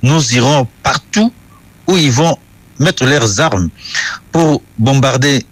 nous irons partout où ils vont mettre leurs armes pour bombarder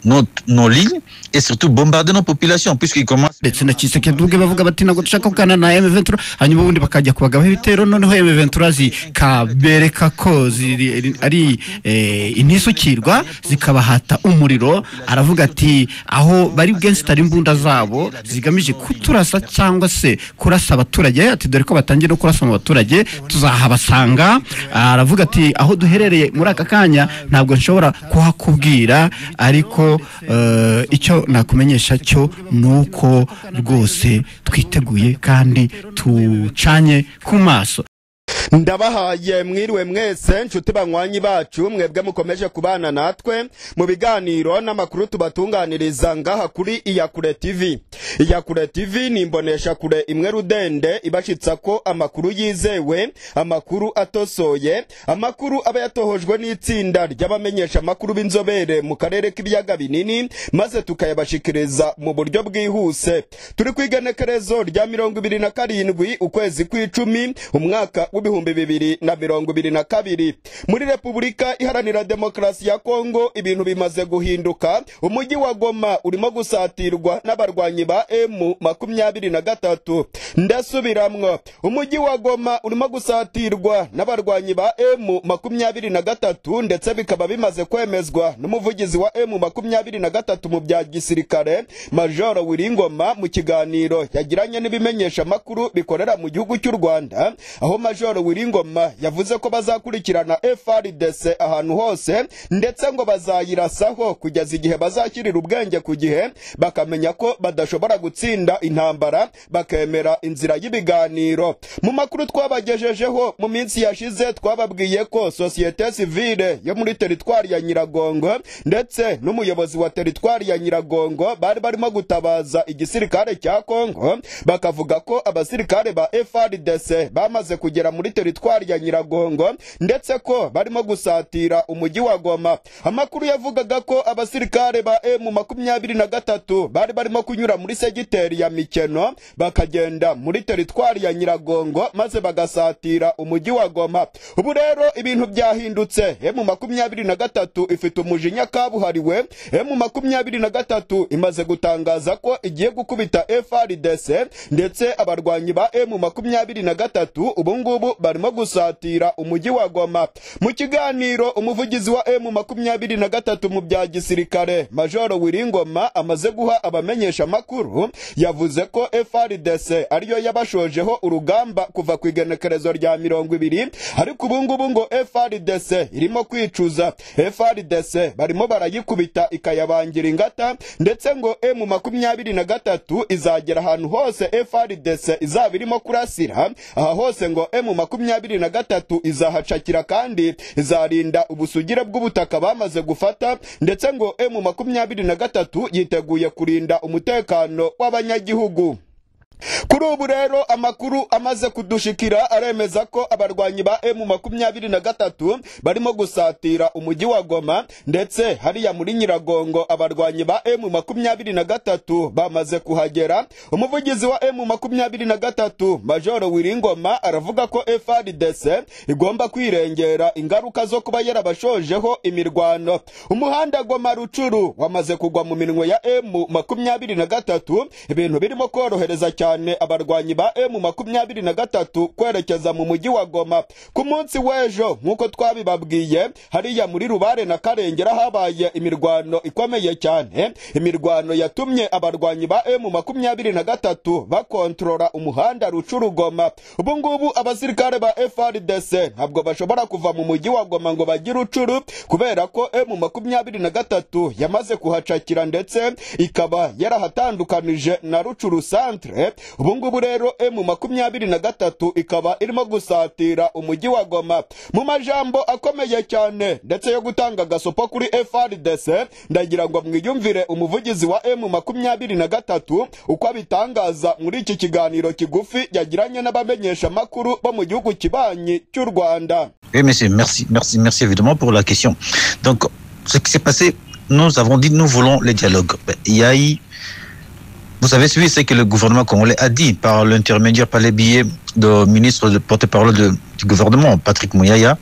nos, nos lignes et surtout bombarder nos populations puisqu'ils commencent ndetse na kisekedi ubwe bavuga bati ntabwo dushaka kugana na M23 hanyuma ubundi bakajya kubagabaho ibitero noneho M23 zikabereka ko ziri- ari eh, intisukirwa zikabahata umuriro aravuga ati aho bari bwensitara imbunda zabo zigamije kuturasa cyangwa se kurasa abaturage ati dore ko batangiye no kurasa mu baturage tuzahabasanga aravuga ati aho duherereye muri aka kanya ntabwo nshobora kuhakubwira ariko eh, icyo nakumenyesha cyo ni uko rwose twiteguye kandi tucanye ku maso ndabahaye mwiriwe mwese nshuti banywanyi bacu mwebwe mukomeje kubana natwe mu biganiro n'amakuru tubatunganiriza ngaha kuri iyakure tv iyakure tv ni imbonesha kure imwe rudende ibashitsa ko amakuru yizewe amakuru atosoye amakuru aba yatohojwe n'itsinda ry'abamenyesha amakuru b'inzobere mu karere k'ibiyaga binini maze tukayabashikiriza mu buryo bwihuse turi ku igenekerezo rya mirongo ibiri na karindwi ukwezi kw'icumi umwaka w'ibihumbi bibiri na mirongo ibiri na kabiri muri repubulika iharanira demokarasi ya kongo ibintu bimaze guhinduka umujyi wa goma urimo gusatirwa n'abarwanyi ba emu makumyabiri na gatatu ndasubiramwo umujyi wa goma urimo gusatirwa n'abarwanyi ba emu makumyabiri na gatatu ndetse bikaba bimaze kwemezwa n'umuvugizi wa emu makumyabiri na gatatu mu bya gisirikare majoro wiringoma mu kiganiro yagiranye n'ibimenyesha amakuru bikorera mu gihugu cy'u rwanda aho majoro wiringoma yavuze ko bazakurikirana frdc ahantu hose ndetse ngo bazayirasaho kugeza igihe bazashyirira ubwenge ku gihe bakamenya ko badashobora gutsinda intambara bakemera inzira y'ibiganiro mu makuru twabagejejeho mu minsi yashize twababwiye ko sosiyete sivile yo muri teritwari ya nyiragongo ndetse n'umuyobozi wa teritwari ya nyiragongo bari barimo gutabaza igisirikare cya kongo bakavuga ko abasirikare ba frdc bamaze kugera muri teritwari ya nyiragongo ndetse ko barimo gusatira umujyi wa goma amakuru yavugaga ko abasirikare ba emu makumyabiri na gatatu bari barimo kunyura muri segiteri ya mikeno bakagenda muri teritwari ya nyiragongo maze bagasatira umujyi wa goma ubu rero ibintu byahindutse emu makumyabiri na gatatu ifite umujinya kabuhariwe emu makumyabiri na gatatu imaze gutangaza ko igiye gukubita frdc ndetse abarwanyi ba emu makumyabiri na gatatu ubu ngubu barimo gusatira umujyi wa goma mu kiganiro umuvugizi wa emu makumyabiri na gatatu mu bya gisirikare majoro wiringoma amaze guha abamenyesha amakuru yavuze ko frdc ariyo yabashojeho urugamba kuva ku igenekerezo rya mirongo ibiri ariko ubu ngubu ngo frdc irimo kwicuza frdc barimo barayikubita ikayabangira ingata ndetse ngo emu makumyabiri na gatatu izagera ahantu hose frdc izaba irimo kurasira aha hose ngo emu makumyabiri na gatatu izahacakira kandi izarinda ubusugire bw'ubutaka bamaze gufata ndetse ngo emu makumyabiri na gatatu yiteguye kurinda umutekano w'abanyagihugu kuri ubu rero amakuru amaze kudushikira aremeza ko abarwanyi ba emu makumyabiri na gatatu barimo gusatira umujyi wa goma ndetse hariya muri nyiragongo abarwanyi ba emu makumyabiri na gatatu bamaze kuhagera umuvugizi wa emu makumyabiri na gatatu majoro wiringoma aravuga ko frdc igomba kwirengera ingaruka zo kuba yarabashojeho imirwano umuhanda goma rucuru wamaze kugwa mu minwe ya emu makumyabiri na gatatu ibintu birimo korohereza cyane abarwanyi ba emu makumyabiri na gatatu kwerekeza mu mujyi wa goma ku munsi w'ejo nk'uko twabibabwiye hariya muri rubare na karengera habaye imirwano ikomeye cyane imirwano yatumye abarwanyi ba emu makumyabiri na gatatu bakontorora umuhanda rucurugoma ubu ngubu abasirikare ba frdc ntabwo bashobora kuva mu mujyi wa goma ngo bagire ucuru kubera ko emu makumyabiri na gatatu yamaze kuhacakira ndetse ikaba yarahatandukanije na rucuru centre ubu ngubu rero emu makumyabiri na gatatu ikaba irimo gusatira umujyi wa goma mu majambo akomeye cyane ndetse yo gutanga agasopo kuri frdc ndagira ngo mwiyumvire umuvugizi wa emu makumyabiri na gatatu uko abitangaza muri iki kiganiro kigufi yagiranye n'abamenyesha amakuru bo mu gihugu kibanyi cy'u rwanda Oui, monsieur, merci, merci, merci évidemment pour la question. Donc, ce qui s'est passé, nous avons dit nous voulons le dialogue. Ben, Il y a eu Vous avez suivi ce que le gouvernement congolais a dit par l'intermédiaire, par les billets de ministre de porte-parole de- du gouvernement, Patrick Mouyaya,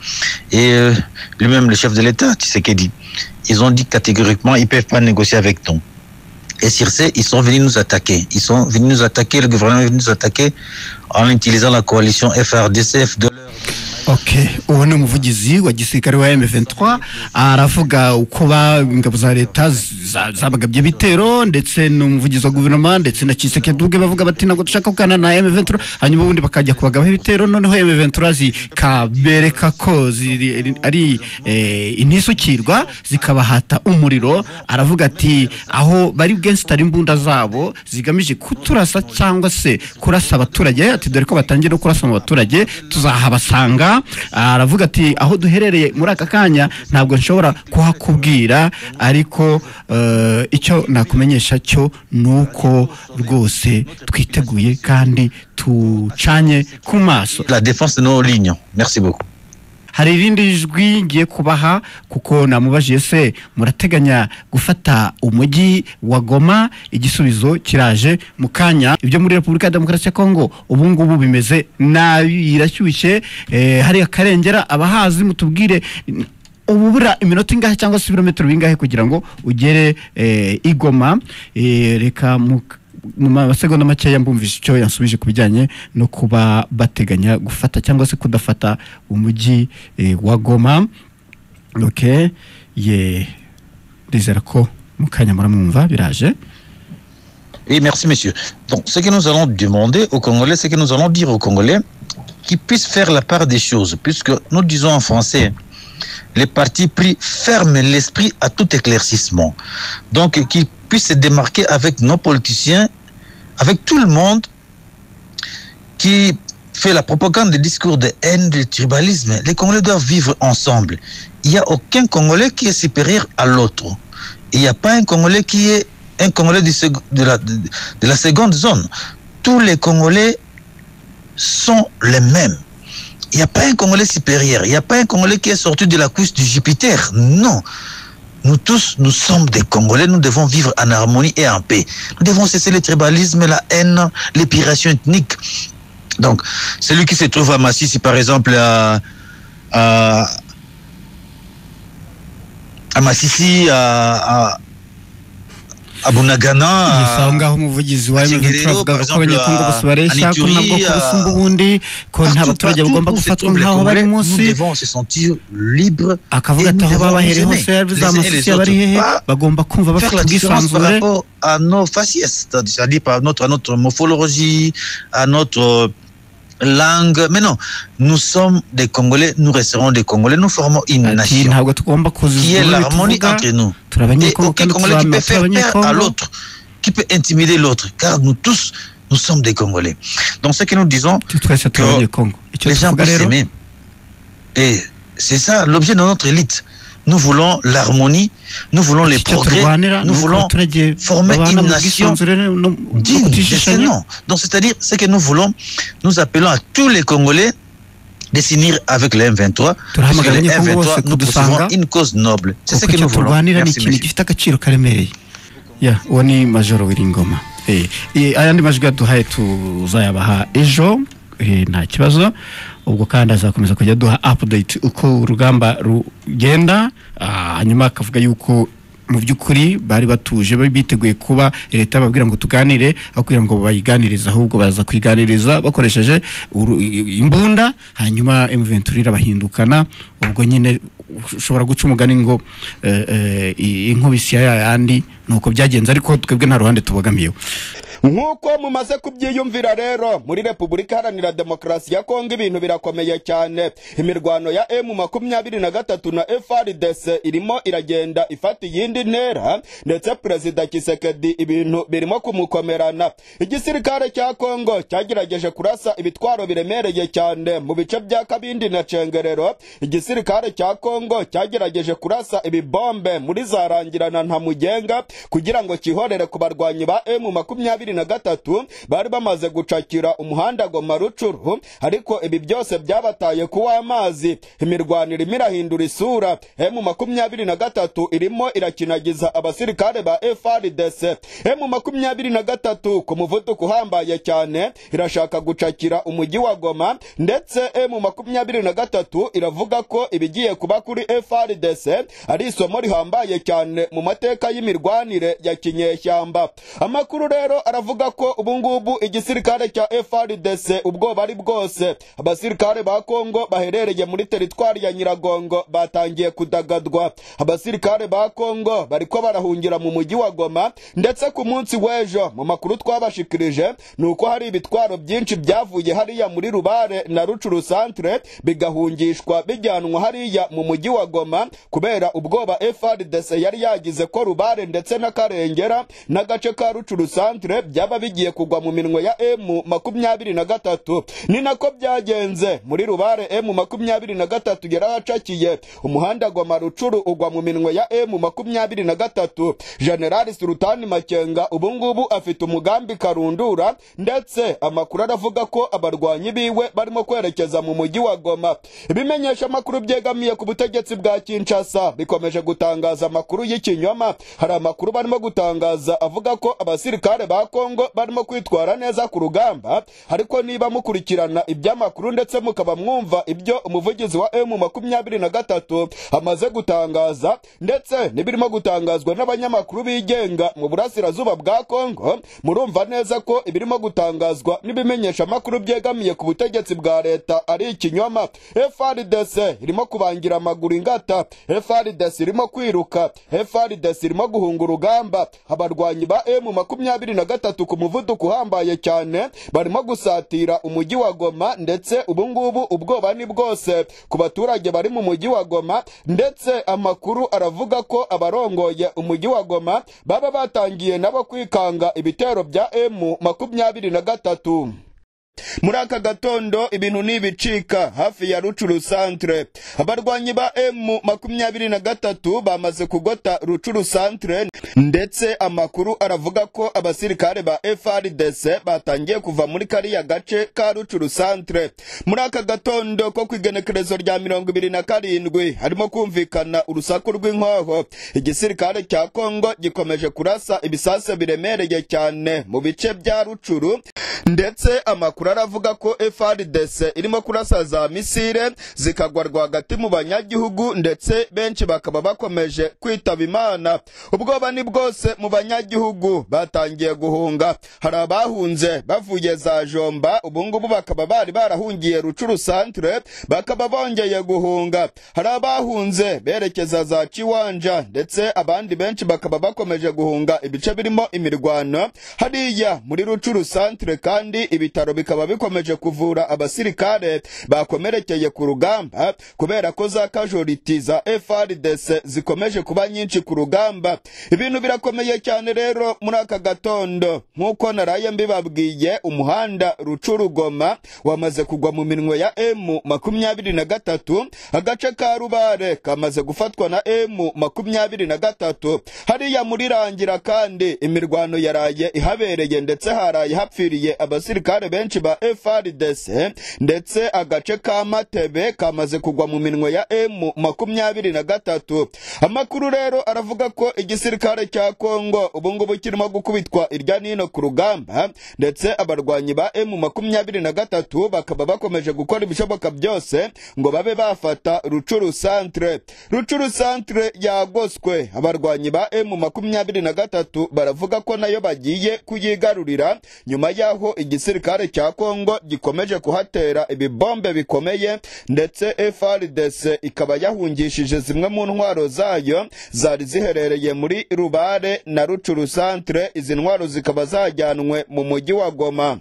et euh, lui-même le chef de l'État, Tshisekedi. Ils ont dit catégoriquement, ils peuvent pas négocier avec nous. Et sur ce, ils sont venus nous attaquer. Ils sont venus nous attaquer, le gouvernement est venu nous attaquer en utilisant la coalition FRDCF de ok uwo ni umuvugizi wa gisirikare wa M23 aravuga uko ba ingabo za leta za- zabagabye ibitero ndetse n'umuvugizi wa guverinoma ndetse na Tshisekedi ubwe bavuga bati ntabwo dushaka kugana na M23 hanyuma ubundi bakajya kubagabaho ibitero noneho M23 zikabereka ko ziri- ari eh, intisukirwa zikabahata umuriro aravuga ati aho bari bwensitara imbunda zabo zigamije kuturasa cyangwa se kurasa abaturage ati dore ko batangiye no kurasa mu baturage tuzahabasanga aravuga ati aho duherereye muri aka kanya ntabwo nshobora kuhakubwira ariko eh, icyo nakumenyesha cyo ni uko rwose twiteguye kandi tucanye ku maso la défense de nos lignes. Merci beaucoup. hari irindi jwi ngiye kubaha kuko namubajiye se murateganya gufata umujyi wa goma igisubizo kiraje mu kanya ibyo muri repubulika ya demokarasi ya kongo ubu ngubu bimeze nabi irashyushye eh, hari akarengera abahazi mutubwire n- ubura iminota ingahe cyangwa se ibirometero bingahe kugira ngo ugere eh, i goma Eh, reka mu mu masegonda makeya mbumvise icyo yansubije ku bijyanye no kuba bateganya gufata cyangwa se kudafata umujyi eh, wa goma ok ye ndizera ko mu kanya muramwumva biraje Oui, merci, monsieur. Donc, ce que nous allons demander aux Congolais, ce que nous allons dire aux Congolais, qu'ils puissent faire la part des choses, puisque nous disons en français, les partis pris ferment l'esprit à tout éclaircissement. Donc, qu'ils puissent se démarquer avec nos politiciens, avec tout le monde qui fait la propagande des discours de haine, de tribalisme. Les Congolais doivent vivre ensemble. Il n'y a aucun Congolais qui est supérieur à l'autre. Il n'y a pas un Congolais qui est un Congolais du sec- de, la, de de la seconde zone. Tous les Congolais sont les mêmes. Il n'y a pas un Congolais supérieur. Il n'y a pas un Congolais qui est sorti de la couche du Jupiter. Non. Nous tous, nous sommes des Congolais. Nous devons vivre en harmonie et en paix. Nous devons cesser le tribalisme, la haine, l'épiration ethnique. Donc, celui qui se trouve à Massy, par exemple à, à, à Massissi, à, à, à Bunagana, gusa aho à- ngaho umuvugizi wa M23 Kigereho, avuga par ko exemple, abanyekongo bose à- bareshya à ko ntabwo Nigeria, kubusumba ubundi ko nta Partout, baturage partout bagomba où se gufatwa trouvent les nk'aho bari Congolais, munsi Nous devons se sentir libres. akavuga Et ati aho nous devons babahereye raisonner. hose yaba Les uns et izamasisi les abari autres. hehe Pas bagomba kumva Faire bafite la différence par ubwisanzure rapport à nos faciès, c'est-à-dire c'est-à-dire par notre, à notre morphologie, à notre euh, langue. Mais non, nous sommes des Congolais, nous resterons des Congolais, nous formons une ati nation ntabwo tugomba qui est kuzuzura l'harmonie ibituvuga entre nous. Et turi abanyekongo aucun kandi Congolais qui peut tuzamura turi faire peur à abanyekongo l'autre, qui peut intimider l'autre, car nous tous, nous sommes des Congolais. Donc ce que nous disons, Tu- twese turi Que abanyekongo icyo les gens tuvuga peuvent rero s'aimer. Et c'est ça l'objet de notre élite. Nous voulons l'harmonie, nous voulons les icyo progrès, turwanira ni nous uko voulons abaturage former babana une mu nation bwisanzure no no digne de ce kutishishanya nom. Donc, c'est-à-dire, ce que nous voulons, nous appelons à tous les Congolais de s'unir avec les M23. parce que turahamagara les abanyekongo bose M23, nous kudusanga poursuivons une cause noble. C'est ce kuko que icyo nous voulons. turwanira ni Merci, ikintu monsieur. gifite agaciro karemereye ya uwo ni majoro w'iringoma Eh, eh, ayandi majwi yaduhaye tuzayabaha ejo eh, nta kibazo ubwo kandi azakomeza kujya aduha update uko urugamba rugenda Ah, hanyuma akavuga yuko mu by'ukuri bari batuje bari biteguye kuba leta babwira ngo tuganire aho kugira ngo bayiganirize ahubwo baza kuyiganiriza bakoresheje uru- imbunda hanyuma M23 irabahindukana ubwo nyine ushobora guca umugani ngo eh, eh, inkubisi ya yayandi nuko byagenze ariko twebwe nta ruhande tubogamiyeho nk'uko mumaze kubyiyumvira rero muri repubulika iharanira demokarasi ya kongo ibintu birakomeye cyane imirwano ya emu makumyabiri na gatatu na frdc irimo iragenda ifata iyindi ntera ndetse perezida kisekedi ibintu birimo kumukomerana igisirikare cya kongo cyagerageje kurasa ibitwaro biremereye cyane mu bice bya kabindi na cengerero igisirikare cya kongo cyagerageje kurasa ibibombe muri zarangirana nta mugenga kugira ngo cyihorere ku barwanyi ba emu makumyabiri makumyabiri na gatatu bari bamaze gucakira umuhanda goma rucuru ariko ibi byose byabataye kuw'amazi imirwaniro irimo irahindura isura emu makumyabiri na gatatu irimo irakinagiza abasirikare ba frdc emu makumyabiri na gatatu ku muvuduko uhambaye cyane irashaka gucakira umujyi wa goma ndetse emu makumyabiri na gatatu iravuga ko ibigiye kuba kuri frdc ari isomo rihambaye cyane mu mateka y'imirwanire ya kinyeshyamba amakuru rero aravuga ko ubu ngubu igisirikare cya frdc ubwoba ari bwose abasirikare ba kongo baherereye muri teritwari ya nyiragongo batangiye kudagadwa abasirikare ba kongo bariko barahungira mu mujyi wa goma ndetse ku munsi w'ejo mu makuru twabashikirije ni uko hari ibitwaro byinshi byavuye hariya muri rubare na rucuru santere bigahungishwa bijyanwa hariya mu mujyi wa goma kubera ubwoba frdc yari yagize ko rubare ndetse n'akarengera n'agace ka rucuru santere byaba bigiye kugwa mu minwe ya emu makumyabiri na gatatu ni nako byagenze muri rubare emu makumyabiri na gatatu yarahacakiye umuhanda goma rucuru ugwa mu minwe ya emu makumyabiri na gatatu generali sultani makenga ubu ngubu afite umugambi karundura ndetse amakuru aravuga ko abarwanyi biwe barimo kwerekeza mu mujyi wa goma ibimenyesha amakuru byegamiye ku butegetsi bwa kinshasa bikomeje gutangaza amakuru y'ikinyoma hari amakuru barimo gutangaza avuga ko abasirikare ba kongo barimo kwitwara neza ku rugamba ariko niba mukurikirana iby'amakuru ndetse mukaba mwumva ibyo umuvugizi wa emu makumyabiri na gatatu amaze gutangaza ndetse n'ibirimo gutangazwa n'abanyamakuru bigenga mu burasirazuba bwa kongo murumva neza ko ibirimo gutangazwa n'ibimenyesha amakuru byegamiye ku butegetsi bwa leta ari ikinyoma frdc irimo kubangira amaguru ingata frdc irimo kwiruka frdc irimo guhunga urugamba abarwanyi ba emu makumyabiri na gatatu ku muvuduko uhambaye cyane barimo gusatira umujyi wa goma ndetse ubu ngubu ubwoba ni bwose ku baturage bari mu mujyi wa goma ndetse amakuru aravuga ko abarongoye umujyi wa goma baba batangiye nabo kwikanga ibitero bya emu makumyabiri na gatatu muri aka gatondo ibintu ntibicika hafi ya rucuru santere abarwanyi ba emu makumyabiri na gatatu bamaze kugota rucuru santere ndetse amakuru aravuga ko abasirikare ba frdc batangiye kuva muri kariya gace ka rucuru santere muri aka gatondo ko ku igenekerezo rya mirongo ibiri na karindwi harimo kumvikana urusaku rw'inkoho igisirikare cya kongo gikomeje kurasa ibisasu biremereye cyane mu bice bya rucuru ndetse amakuru aravuga ko frdc irimo kurasa za misile zikagwa rwagati mu banyagihugu ndetse benshi bakaba bakomeje kwitaba imana ubwoba ni bwose mu banyagihugu batangiye guhunga hari abahunze bavuye za jomba ubungubu bakaba bari barahungiye rucuru santere bakaba bongeye guhunga hari abahunze berekeza za kiwanja ndetse abandi benshi bakaba bakomeje guhunga ibice birimo imirwano hariya muri rucuru santere kandi ibitaro bikaba bikomeje kuvura abasirikare bakomerekeye ku rugamba kubera ko za kajoriti za frdc zikomeje kuba nyinshi ku rugamba ibintu birakomeye cyane rero muri aka gatondo nk'uko naraye mbibabwiye umuhanda rucurugoma wamaze kugwa mu minwe ya emu makumyabiri na gatatu agace ka rubare kamaze gufatwa na emu makumyabiri na gatatu hariya muri rangira kandi imirwano yaraye ihabereye ndetse haraye hapfiriye abasirikare benshi ba frdc ndetse agace ka matebe kamaze kugwa mu minwe ya emu makumyabiri na gatatu amakuru rero aravuga ko igisirikare cya kongo ubungubu kirimo gukubitwa irya nino ku rugamba ndetse abarwanyi ba emu makumyabiri na gatatu bakaba bakomeje gukora ibishoboka byose ngo babe bafata rucuru santere rucuru santere yagoswe abarwanyi ba emu makumyabiri na gatatu baravuga ko nayo bagiye kuyigarurira nyuma y'aho igisirikare cya kongo gikomeje kuhatera ibibombe bikomeye ndetse frdc ikaba yahungishije zimwe mu ntwaro zayo zari ziherereye muri rubare na rucuru santere izi ntwaro zikaba zajyanwe mu mujyi wa goma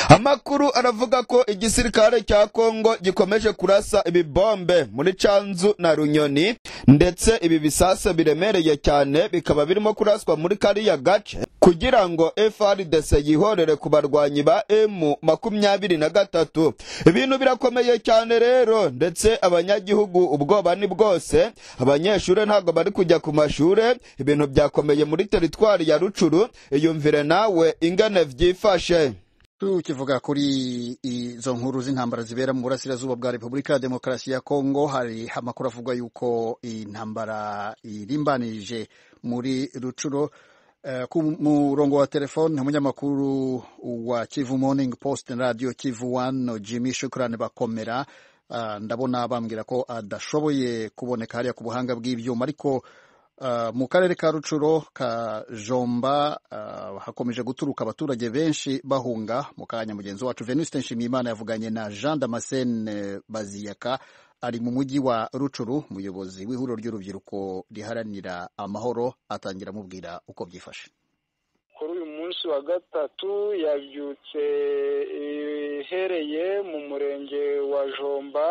amakuru aravuga ko igisirikare cya kongo gikomeje kurasa ibibombe muri canzu na runyoni ndetse ibi bisasa biremereye cyane bikaba birimo kuraswa muri kariya gace kugira ngo FRDC yihorere ku barwanyi ba M makumyabiri na gatatu ibintu birakomeye cyane rero ndetse abanyagihugu ubwoba ni bwose abanyeshuri ntabwo bari kujya ku mashuri ibintu byakomeye muri teritwari ya rucuru iyumvire nawe ingane byifashe tukivuga kuri izo nkuru z'intambara zibera mu burasirazuba bwa repubulika ya demokarasi ya kongo hari amakuru avuga yuko intambara irimbanije muri rucuro Uh, ku murongo wa telefone umunyamakuru wa kivu morning post radio kivu wano jimmy shukurani bakomera uh, ndabona bambwira ko adashoboye kuboneka hariya ku buhanga bw'ibyuma ariko uh, mu karere ka rucuro ka jomba hakomeje guturuka abaturage benshi bahunga mu kanya mugenzi wacu venuste nshimiyimana yavuganye na jean damascene baziyaka ari mu mujyi wa rucuru umuyobozi w'ihuriro ry'urubyiruko riharanira amahoro atangira amubwira uko byifashe kuri uyu munsi wa gatatu yabyutse ihereye mu murenge wa jomba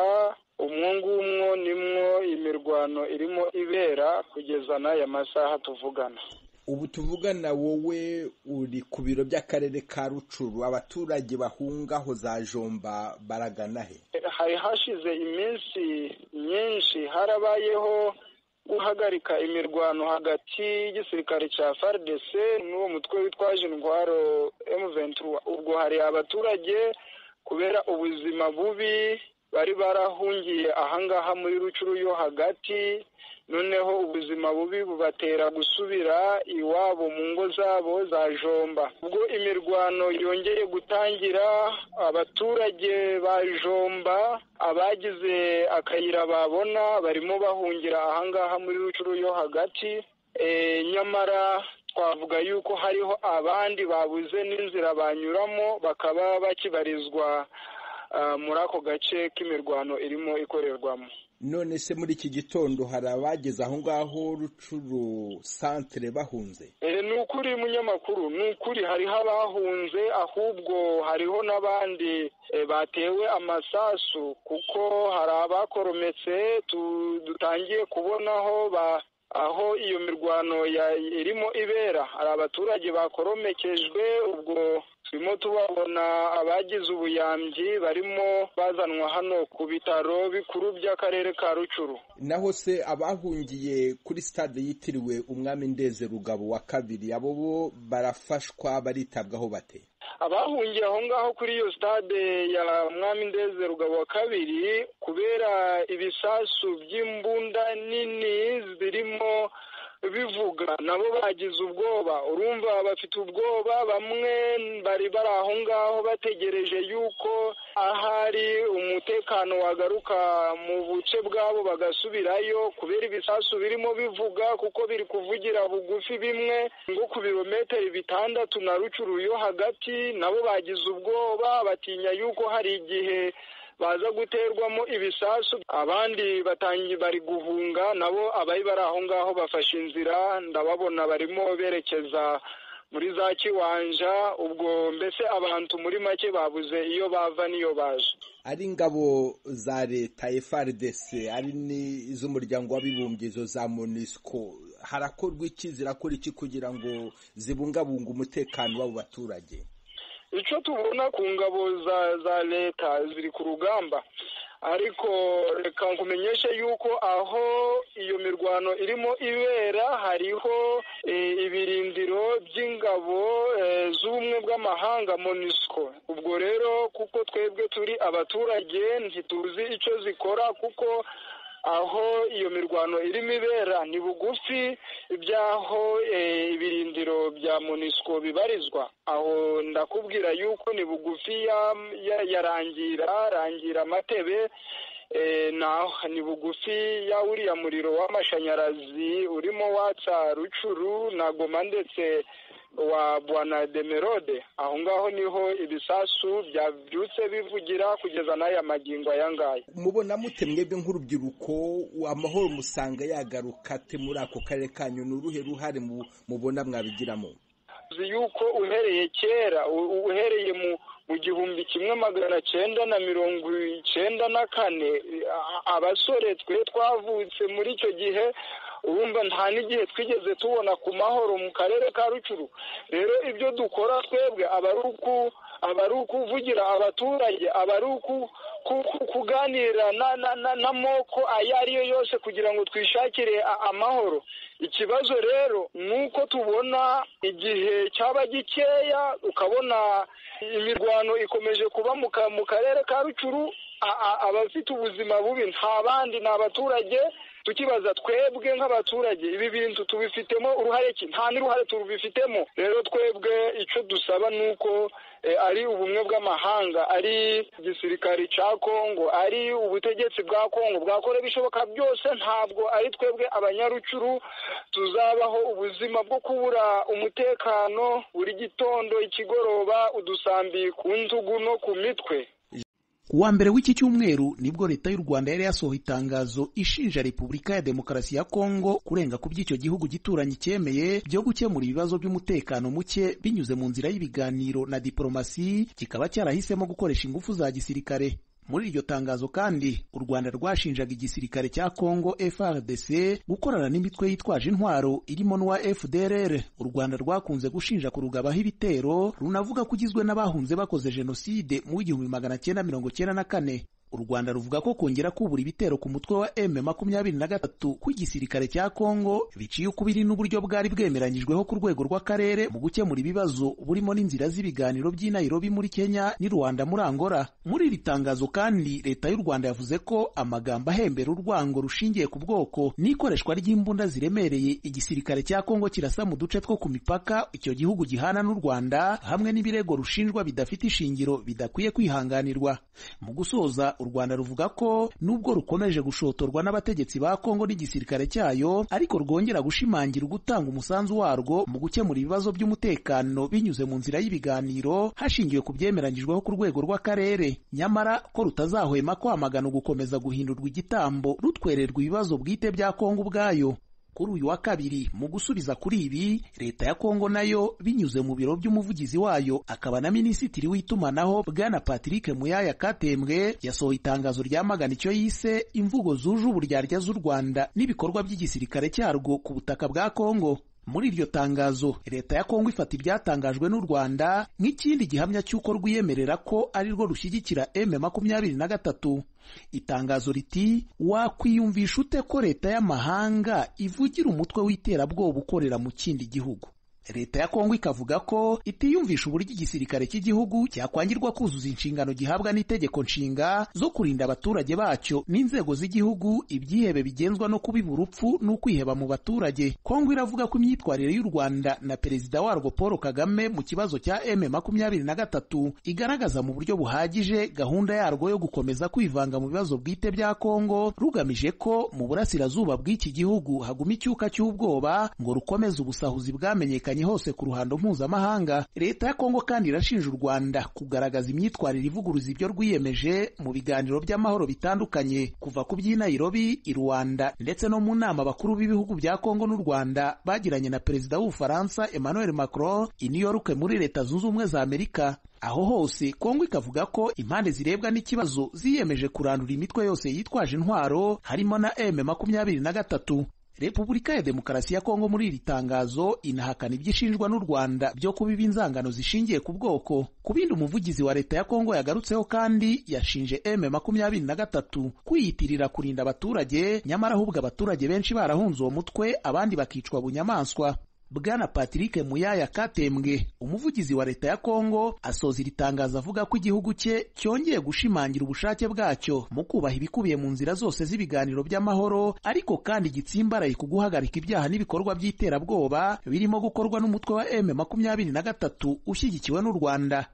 umwungumwo nimwo imirwano irimo ibera kugeza n'aya masaha tuvugana ubu tuvugana wowe uri ku biro by'akarere ka rucuru abaturage bahungaho za jomba baragana he hari hashize iminsi myinshi harabayeho guhagarika imirwano hagati y'igisirikare cya FARDC n'uwo mutwe witwaje intwaro M23 ubwo hari abaturage kubera ubuzima bubi bari barahungiye ahangaha muri rucuru yo hagati noneho ubuzima bubi bubatera gusubira iwabo mu ngo zabo za jomba ubwo imirwano yongeye gutangira abaturage ba jomba abagize akayira babona barimo bahungira ahangaha muri rucuru yo hagati nyamara twavuga yuko hariho abandi babuze n'inzira banyuramo bakaba bakibarizwa muri ako gace k'imirwano irimo ikorerwamo none se muri iki gitondo hari abageze aho ngaho rucuru santire bahunze ni ukuri munyamakuru ni ukuri hariho abahunze ahubwo hariho n'abandi batewe amasasu kuko hari abakorometse dutangiye kubonaho aho iyo mirwano irimo ibera hari abaturage bakoromekejwe ubwo turimo tubabona abagize ubuyambi barimo bazanwa hano ku bitaro bikuru by'akarere ka rucuru naho se abahungiye kuri stade yitiriwe umwami ndeze rugabo wa kabiri abo bo barafashwa baritabwaho bate abahungiye aho ngaho kuri iyo stade ya mwami ndeze rugabo wa kabiri kubera ibisasu by'imbunda nini zirimo bivuga nabo bagize ubwoba urumva bafite ubwoba bamwe bari bari aho ngaho bategereje yuko ahari umutekano wagaruka mu buce bwabo bagasubirayo kubera ibisasu birimo bivuga kuko biri kuvugira bugufi bimwe ngo ku birometero bitandatu na rucuru yo hagati nabo bagize ubwoba batinya yuko hari igihe baza guterwamo ibisasu abandi batangiye bari guhunga nabo abari bari aho ngaho bafashe inzira ndababona barimo berekeza muri za kiwanja ubwo mbese abantu muri make babuze iyo bava n'iyo baje ari ingabo za leta FRDC ari n'iz'umuryango w'abibumbye izo za MONUSCO harakorwa iki zirakora iki kugira ngo zibungabunge umutekano w'abo baturage icyo tubona ku ngabo za za leta ziri ku rugamba ariko reka nkumenyeshe yuko aho iyo mirwano irimo ibera hariho ibirindiro by'ingabo z'ubumwe bw'amahanga monisco ubwo rero kuko twebwe turi abaturage ntituzi icyo zikora kuko aho iyo mirwano irimo ibera ni bugufi iby'aho ibirindiro bya monisco bibarizwa aho ndakubwira yuko ni bugufi yarangira rangira amatebe ni bugufi ya uriya muriro w'amashanyarazi urimo watsa rucuru na goma ndetse wa bwana demerode aho ngaho niho ibisasu byabyutse bivugira kugeza n'aya magingo aya ngaya mubona mute mwebwe nk'urubyiruko amahoro musanga yagaruka ate muri ako karere kanyu ni uruhe ruhare mubona mwabigiramo uzi yuko uhereye kera uhereye mu mu gihumbi kimwe magana cyenda na mirongo icyenda na kane abasore twe twavutse muri icyo gihe urumva nta n'igihe twigeze tubona ku mahoro mu karere ka rucuru rero ibyo dukora twebwe aba ari uku aba ari ukuvugira abaturage aba ari kuganira n'amoko ayo ariyo yose kugira ngo twishakire amahoro ikibazo rero ni uko tubona igihe cyaba gikeya ukabona imirwano ikomeje kuba mu karere ka rucuru abafite ubuzima bubi nta bandi ni abaturage tukibaza twebwe nk'abaturage ibi bintu tubifitemo uruhare ki nta n'uruhare tubifitemo rero twebwe icyo dusaba ni uko ari ubumwe bw'amahanga ari igisirikari cya kongo ari ubutegetsi bwa kongo bwakora ibishoboka byose ntabwo ari twebwe abanyarucuru tuzabaho ubuzima bwo kubura umutekano buri gitondo ikigoroba udusambi ku ntugu no ku mitwe kuwa mbere w'iki cyumweru nibwo leta y'u rwanda yari yasohoye itangazo ishinja repubulika ya demokarasi ya kongo kurenga ku by'icyo gihugu gituranyi cyemeye byo gukemura ibibazo by'umutekano muke binyuze mu nzira y'ibiganiro na diporomasi kikaba cyarahisemo gukoresha ingufu za gisirikare muri iryo tangazo kandi u rwanda rwashinjaga igisirikare cya kongo frdc gukorana n'imitwe yitwaje intwaro irimo n'uwa fdrr u rwanda rwakunze gushinja kurugabaho ibitero runavuga ko ugizwe n'abahunze bakoze jenoside mu w'igihumbi magana cyenda mirongo cyenda na kane u rwanda ruvuga ko kongera kubura ibitero ku mutwe wa m makumyabiri na gatatu kw'igisirikare cya kongo biciye ukubiri n'uburyo bwari bwemeranyijweho ku rwego rw'akarere mu gukemura ibibazo burimo n'inzira z'ibiganiro by'i nairobi muri kenya n'i rwanda muri angola muri iri tangazo kandi leta y'u rwanda yavuze ko amagambo ahembera urwango rushingiye ku bwoko n'ikoreshwa ry'imbunda ziremereye igisirikare cya kongo kirasa mu duce two ku mipaka icyo gihugu gihana n'u rwanda hamwe n'ibirego rushinjwa bidafite ishingiro bidakwiye kwihanganirwa mu gusoza u rwanda ruvuga ko nubwo rukomeje gushotorwa n'abategetsi ba kongo n'igisirikare cyayo ariko rwongera gushimangira gutanga umusanzu warwo mu gukemura ibibazo by'umutekano binyuze mu nzira y'ibiganiro hashingiwe ku byemeranyijweho ku rwego rw'akarere nyamara ko rutazahwema kwamagana gukomeza guhindurwa igitambo rutwererwa ibibazo bwite bya kongo ubwayo kuri uyu wa kabiri mu gusubiza kuri ibi leta ya kongo nayo binyuze mu biro by'umuvugizi wayo akaba na minisitiri w'itumanaho bwana patrick muyaya katembwe yasohoye itangazo ryamagana icyo yise imvugo zuje uburyarya z'u rwanda n'ibikorwa by'igisirikare cyarwo ku butaka bwa kongo muri iryo tangazo leta ya kongo ifata ibyatangajwe n'u rwanda nk'ikindi gihamya cy'uko rwiyemerera ko ari rwo rushyigikira m makumyabiri na gatatu itangazo riti wakwiyumvisha ute ko leta y'amahanga ivugira umutwe w'iterabwoba ukorera mu kindi gihugu leta ya kongo ikavuga ko itiyumvisha uburyo igisirikare cy'igihugu cyakwangirwa kuzuza inshingano gihabwa n'itegeko nshinga zo kurinda abaturage bacyo n'inzego z'igihugu ibyihebe bigenzwa no kubiba urupfu n'ukwiheba mu baturage kongo iravuga ko imyitwarire y'u rwanda na perezida warwo paul kagame mu kibazo cya m makumyabiri na gatatu igaragaza mu buryo buhagije gahunda yarwo yo gukomeza kwivanga mu bibazo bwite bya kongo rugamije ko mu burasirazuba bw'iki gihugu haguma icyuka cy'ubwoba ngo rukomeze ubusahuzi bwamenyekanye hose ku ruhando mpuzamahanga leta ya kongo kandi irashinja u rwanda kugaragaza imyitwarire ivuguruza ibyo rwiyemeje mu biganiro by'amahoro bitandukanye kuva ku by'i nairobi i rwanda ndetse no mu nama bakuru b'ibihugu bya kongo n'u rwanda bagiranye na perezida w'ubufaransa emmanuel macron i new york muri leta zunze ubumwe za amerika aho hose kongo ikavuga ko impande zirebwa n'ikibazo ziyemeje kurandura imitwe yose yitwaje intwaro harimo na m makumyabiri na gatatu repubulika ya demokarasi ya kongo muri iri tangazo inahakana ibyishinjwa n'u rwanda byo kubiba inzangano zishingiye ku bwoko ku bindi umuvugizi wa leta ya kongo yagarutseho kandi yashinje m makumyabiri na gatatu kwiyitirira kurinda abaturage nyamara ahubwo abaturage benshi barahunze uwo mutwe abandi bakicwa bunyamaswa bwana patrick muyaya katembwe umuvugizi wa leta ya kongo asoza iri tangazo avuga ko igihugu cye cyongeye gushimangira ubushake bwacyo mu kubaha ibikubiye mu nzira zose z'ibiganiro by'amahoro ariko kandi gitsimbaraye ku guhagarika ibyaha n'ibikorwa by'iterabwoba birimo gukorwa n'umutwe wa m makumyabiri na gatatu ushyigikiwe n'u rwanda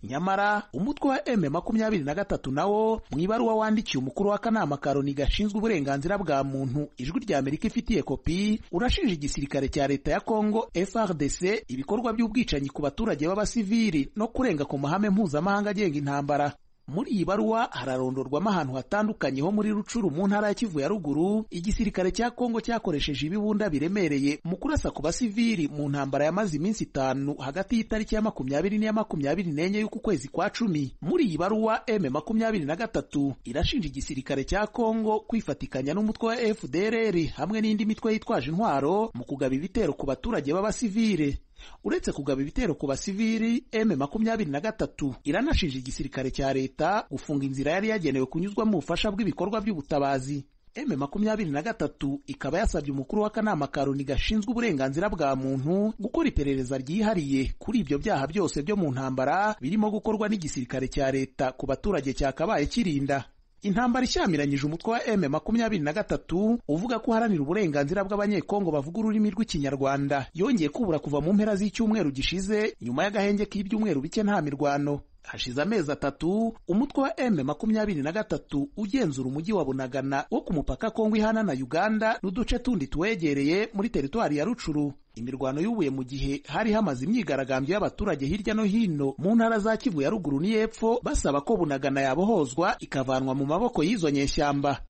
nyamara umutwe wa m makumyabiri na gatatu nawo mu ibaruwa wandikiye umukuru w'akanama ka loni gashinzwe uburenganzira bwa muntu ijwi rya amerika ifitiye kopi urashinja igisirikare cya leta ya kongo frdc ibikorwa by'ubwicanyi ku baturage b'abasivili no kurenga ku mahame mpuzamahanga agenga intambara muri iyi baruwa hararondorwamo ahantu hatandukanye ho muri rucuru mu ntara ya kivu ya ruguru igisirikare cya kongo cyakoresheje ibibunda biremereye mu kurasa ku basivili mu ntambara yamaze iminsi itanu hagati y'itariki ya makumyabiri n'iya makumyabiri n'enye y'uku kwezi kwa cumi muri iyi baruwa m makumyabiri na gatatu irashinja igisirikare cya kongo kwifatikanya n'umutwe wa fdrr hamwe n'indi mitwe yitwaje intwaro mu kugaba ibitero ku baturage b'abasivile uretse kugaba ibitero ku basivili m makumyabiri na gatatu iranashinja igisirikare cya leta gufunga inzira yari yagenewe kunyuzwamo ubufasha bw'ibikorwa by'ubutabazi m makumyabiri na gatatu ikaba yasabye umukuru w'akanama ka loni gashinzwe uburenganzira bwa muntu gukora iperereza ryihariye kuri ibyo byaha byose byo mu ntambara birimo gukorwa n'igisirikare cya leta ku baturage cyakabaye kirinda intambara ishyamiranyije umutwe wa m makumyabiri na gatatu uvuga ko uharanira uburenganzira bw'abanyekongo bavuga ururimi rw'ikinyarwanda yongeye kubura kuva mu mpera z'icyumweru gishize nyuma y'agahenge k'ibyumweru bike nta mirwano hashize amezi atatu umutwe wa m makumyabiri na gatatu ugenzura umujyi wa bunagana wo ku mupaka kongo ihana na uganda n'uduce tundi tuwegereye muri teritwari ya rucuru imirwano y'ubuye mu gihe hari hamaze imyigaragambyo y'abaturage hirya no hino mu ntara za kivu ya ruguru n'iy'epfo basaba ko bunagana yabohozwa ikavanwa mu maboko y'izo nyeshyamba